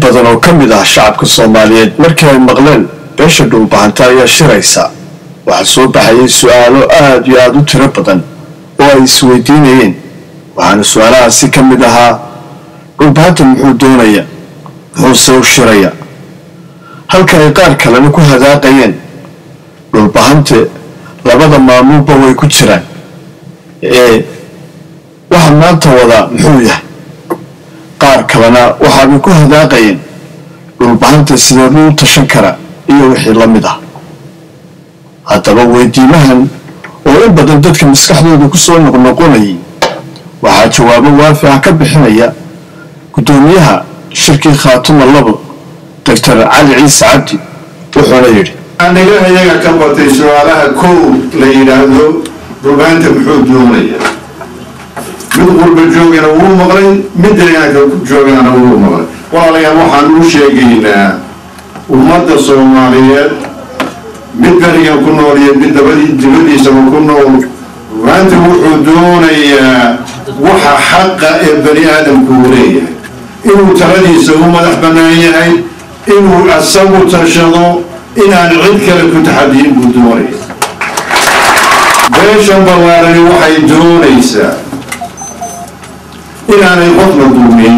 badan oo ka mid ah shacabka soomaaliyeed markii ay maqleen beesha dhulbahanta ayaa shiraysa waxaa soo baxayay su-aalo aada iyo aada u tiro badan oo ay isweydiinayeen waxaana su-aalahaasi ka mid ahaa dhulbahanta muxuu doonaya muxuuse u shiraya halka ay qaar kalena ku hadaaqayeen dhulbahante labada maamulba way ku jiraan ee waxa maanta wadaa muxuu yahay qaar kalena waxaabay ku hadaaqayeen dhulbahanta sideeduu u tashan kara iyo wixii la mid ah haddaba weydiimahan oo in badan dadka maskaxdooda kusoo noqnoqonayay waxaa jawaabo waafica ka bixinaya guddoomiyaha shirkii khaatuma labo doctor cali ciise cabdi wuxuuna yidhi aniga iyaga ka batay su-aalaha kow la yidhaahdo dhulbaanta muxuu doonaya mid qurba joogana wuu maqlay mid deegaanka joogana wuu maqlay walaalayaal waxaan u sheegaynaa ummadda soomaaliyeed mid berigan ku nool iyo mid dabadii dibadiisaba ku nool dhulbaanta wuxuu doonayaa waxa xaqa ee bani aadamku uu leeyahay inuu taladiisa u madax bannaan yahay inuu asagu tashado inaan cid kale ku taxadiyin buu doonaya beeshan ballaarani waxay doonaysaa inaanay qofna dulmin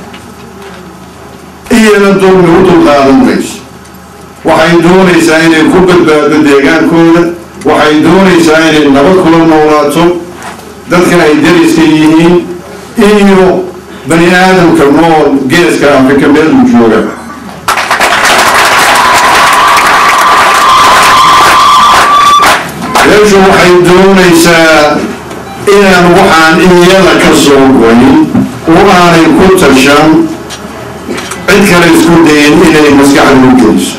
iyana dulmi u dulqaadan mayso waxay doonaysaa inay ku badbaado deegaankooda waxay doonaysaa inay nabad kula noolaato dadka ay dariska yihiin iyo bani aadamka nool geeska afrika meeluu jooga beeshu waxay doonaysaa inaan waxaan iyada ka soo goyn oo aanay ku tashan cid kale isku dayin inay maskaxda u geliso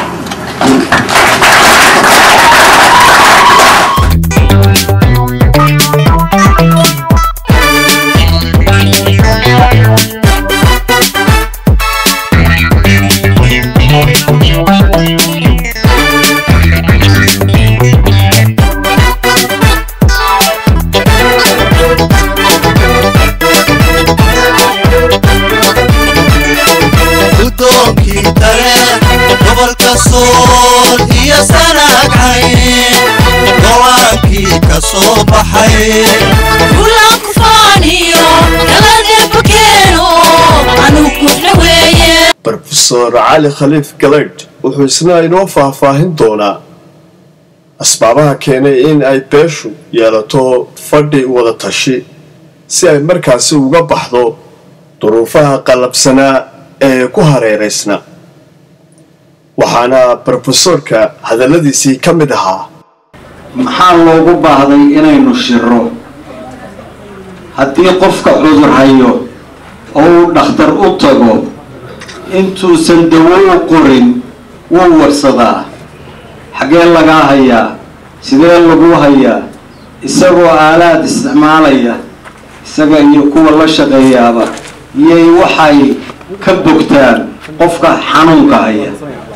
gudoonkii tale gobolka sool iyo sanagcay go-aankii ka soo baxay rofesor cali khaliif galaydh wuxuu isna inoo faahfaahin doonaa asbaabaha keenay in ay beeshu yeelato fadhi wada tashi si ay markaasi uga baxdo duruufaha qallabsanaa ee ku hareeraysna waxaana brofesorka hadalladiisii ka mid ahaa maxaa loogu baahday inaynu shiro haddii qofka cudur hayo oo uu dhakhtar u tago intuusan dawo u qorin wuu warsadaa xaggee lagaa hayaa sidee lagu hayaa isagoo aalaad isticmaalaya isaga iyo kuwa la shaqeeyaaba iyay waxay ka bogtaan qofka xanuunka haya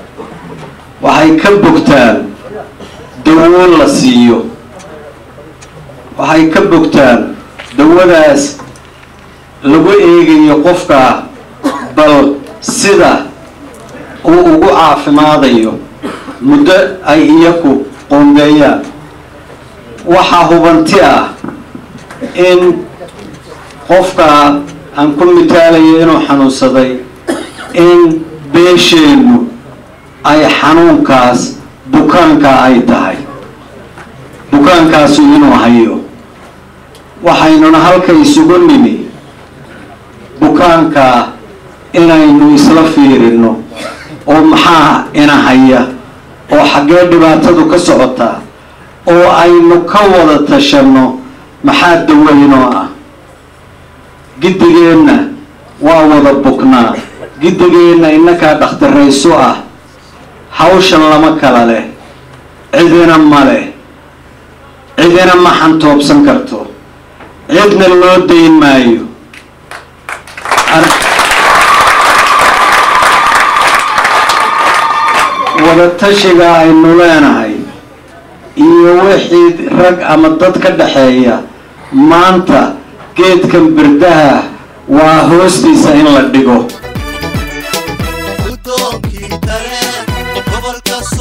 waxay ka bogtaan dawo la siiyo waxay ka bogtaan dawadaas lagu eegayo qofka bal sida uu ugu caafimaadayo muddo ay iyaku qoondeeyaan waxaa hubanti ah in qofka aan ku mitaalayo inuu xanuunsaday in beesheennu ay xanuunkaas bukaanka ay tahay bukaankaasu inuu hayo waxaynuna halka isugu nimi bukaanka inaynu isla fiirino oo maxaa ina haya oo xaggee dhibaatadu ka socotaa oo aynu ka wada tashanno maxaa daweynoo ah giddigeenna waa wada buknaa giddigeenna innakaa dhakhtarayso ah hawshan lama kala leh cidina ma leh cidina ma xantoobsan karto cidna loo dayn maayo wadatashiga aynu leenahay iyo wixii rag ama dad ka dhaxeeya maanta geedkan birdaha waa hoostiisa in la dhigo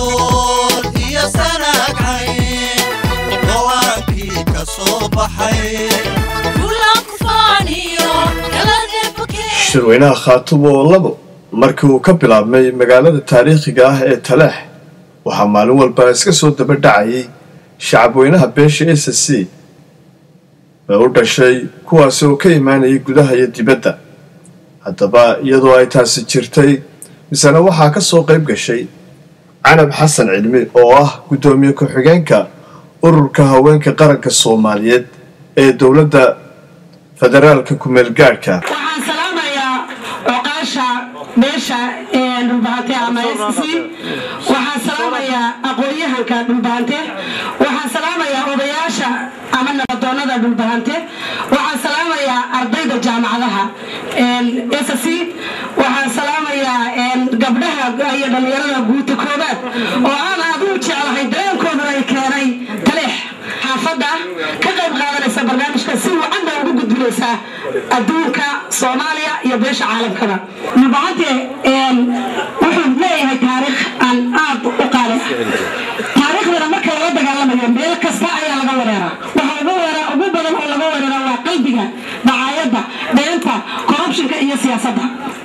sool iyo sanaagcayn go-aankii ka soo baxay shirweynaha khaatumo oo labo markii uu ka bilaabmay magaalada taariikhiga ah ee taleex waxaa maalin walba iska soo daba dhacayay shacabweynaha beesha s c ee u dhashay kuwaasi oo ka imaanayay gudaha iyo dibadda haddaba iyadoo ay taasi jirtay misena waxaa ka soo qayb gashay canab xasan cilmi oo ah guddoomiye ku-xigeenka ururka haweenka qaranka soomaaliyeed ee dowladda federaalka ku-meelgaadhka waxaan salaamayaa oqaasha beesha dhulbahante ama sc waxaan salaamayaa aqoon-yahanka dhulbahante waxaan salaamayaa odayaasha ama nabadoonada dhulbahante waxaan salaamayaa ardayda jaamacadaha sc waxaan salaamayaa gabdhaha iyo dhallinyarada guuta koobaad oo aan adigu jeclahay dareenkooduna ay keenay taleex xaafadda ka qayb qaadanaysa barnaamijka si wacanba ugu gudbinaysaa adduunka soomaaliya iyo beesha caalamkaba nabacante wuxuu leeyahay taariikh aan aad u qaali taariikhdana marka laga dagaalamayo meel kasta ayaa laga wareeraa waxa ugu weeraa ugu badan oo laga wareeraa waa qalbiga dacaayadda beenta corruptionka iyo siyaasadda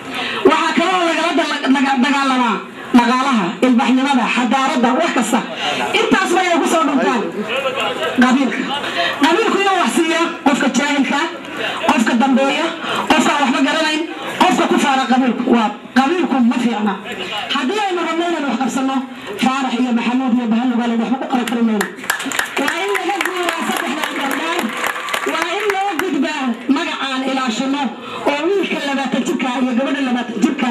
waxaa kale oo lagala dagaalamaa dhaqaalaha ilbaxnimada xadaaradda wax kasta intaas bay ay ku soo dhuntaan qabiilka qabiilku inuu wax siiya qofka jaahilka qofka dambeeya qofka waxba garanayn qofka ku faara qabiilku waa qabiilku ma fiicna haddii aynu rabno inaan wax qabsano faarax iyo maxamuud iyo bahanugaale waxba ku qaban kari mayno waa in laga guuraa saddexdan gabdhaan waa in loo gudbaa magacaan ilaashano oo wiilka labaatan jirka iyo gabadha labaatan jirka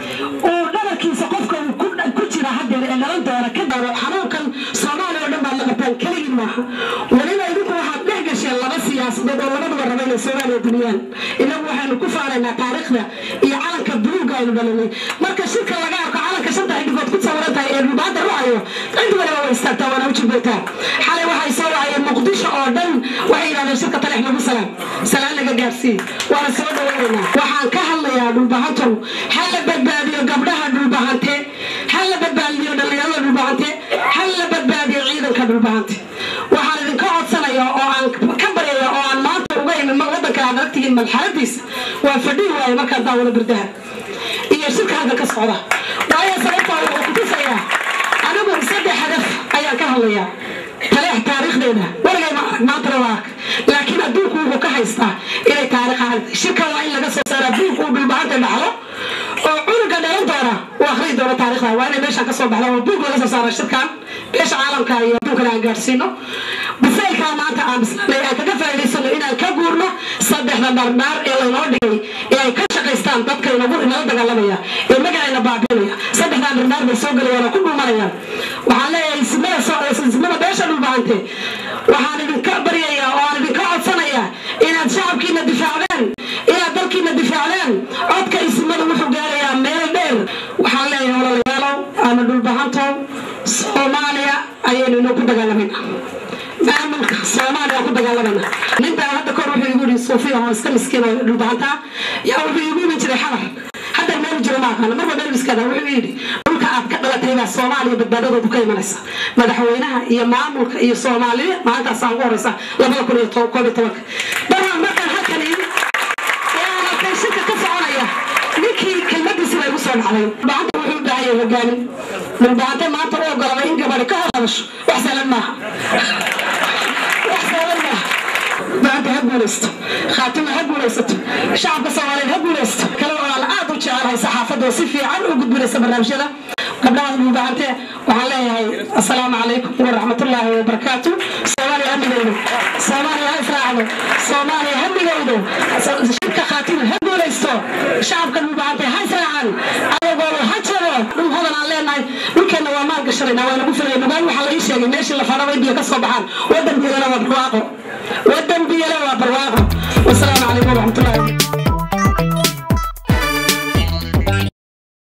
uu dhabarkiisa qofka uu ku jira hadeer ee dhalan doona ka daro xanuunkan soomaaliya oo dhan baad la qabtaan keligii maaha weliba idinku waxaad dhex gasheen laba siyaasadood oo labaduba raba inay soomaaliya duniyaan inagu waxaynu ku faanaynaa taariikhda iyo calanka buluuga aynu dhalinay marka shirka laga arko calanka shanta xidhigood ku sawiran tahay ee dhulbaanta rucayo cid waliba way istaagtaa waana u jilbaytaa xalay waxay soo wacayeen muqdisho oo dhan waxay yidhahdeen shirka taleex lagu salaam salaan laga gaarsiiye waana soo dhaweynaynaa waxaan ka hadlayaa dhulbahantow ha la badbaadiyo gabdhaha dhulbahante ha la badbaadiyo dhallinyarada dhulbahante ha la badbaadiyo ciidanka dhulbahante waxaan idinka codsanaya oo aan ka baryaya oo aan maanta uga imin wadanka aad aragtihiin marxaladiisa waa fadhihi waaye markaan daawado birdaha iyo shirka halkan ka socda waayo sababtaa wuxuu kutusayaa anigu saddex hadaf ayaan ka hadlayaa taleex taariikhdeeda warigay maantana waa ark laakiin adduunku wuxuu ka haystaa inay taariikh ahayd shirkan waa in laga soo saara adduunku uu dhulbahanta dhaxlo oo cunuga dhalan doona uu akhriyi doono taariikhda waa inay meeshaan ka soo baxda oo adduunka laga soo saara shirkan beesha caalamka iyo adduunkana aan gaadhsiino bisaylkaa maanta aan bislaanay aan kaga faa'iidaysano inaan ka guurno saddexda dhardhaar ee laynoo dhigay ee ay ka shaqaystaan dadka inagu inala dagaalamaya ee magacayna baabiinaya saddexdan dhardhaar bay soo gelayaan oo ku dhuumanayaan waxaan leeyahay ismada ismada beesha dhulbahante waxaan idinka baryayaa oo aan idinka codsanayaa inaad shacabkiina difaacdeen inaad dalkiina difaacdeen codka ismada wuxuu gaarayaa meel dheer waxaan leeyahay walaalayaalow ama dhulbahantow soomaaliya ayaynu inoo ku dagaalamayna maamulka soomaaliya ku dagaalamayna ninbaa hadda kor wuxuu igu yidhi suufiya oo iska miskiin oo dhulbahantaa yaa wuxuu igu iman jiray xabar hadda meel jiro ma aqaana marba meel iskada wuxuu yidhi dhulka aad ka dhalatay baa soomaaliya badbaadadoodu ka imanaysa madaxweynaha iyo maamulka iyo soomaaliya maalintaas ugu horeysa labada kun iyo koob iyo tobanka markaan markaan halkan yimi halkan shirka ka soconaya ninkii kelmadiisi baa igu soo dhacday dhulbahanta wuxuu u baahan yahay hogaamin dhulbahante maanta u ogolada in gabadhi ka hor hadasho wax sahlan maaha wax sahlan maaha maanta ha guulaysto khaatima ha guulaysato shacabka soomaaliyeed ha guulaysto kale oo aan aad u jecelahay saxaafadda oo si fiican u gudbinaysa barnaamijyada gabdhaha dhulbahante waxaan leeyahay assalaamu calaykum waraxmatullaahi wabarakaatu soomaaliya ha midowdo soomaaliya ha israacdo soomaaliya ha midowdo shirka khaatima ha guulaysto shacabka dhulbahante ha israacan adagooda ha jabo dhul hodan aan leenahay dhulkeenna waa maal gashanayna waa nagu filaya nugaan waxaa la ii sheegay meeshii la fadhaba biyo ka soo baxaan wadan biyana waa barwaaqo wadan biyana waa barwaaqo wasalaamu calaykum waraxmatullahi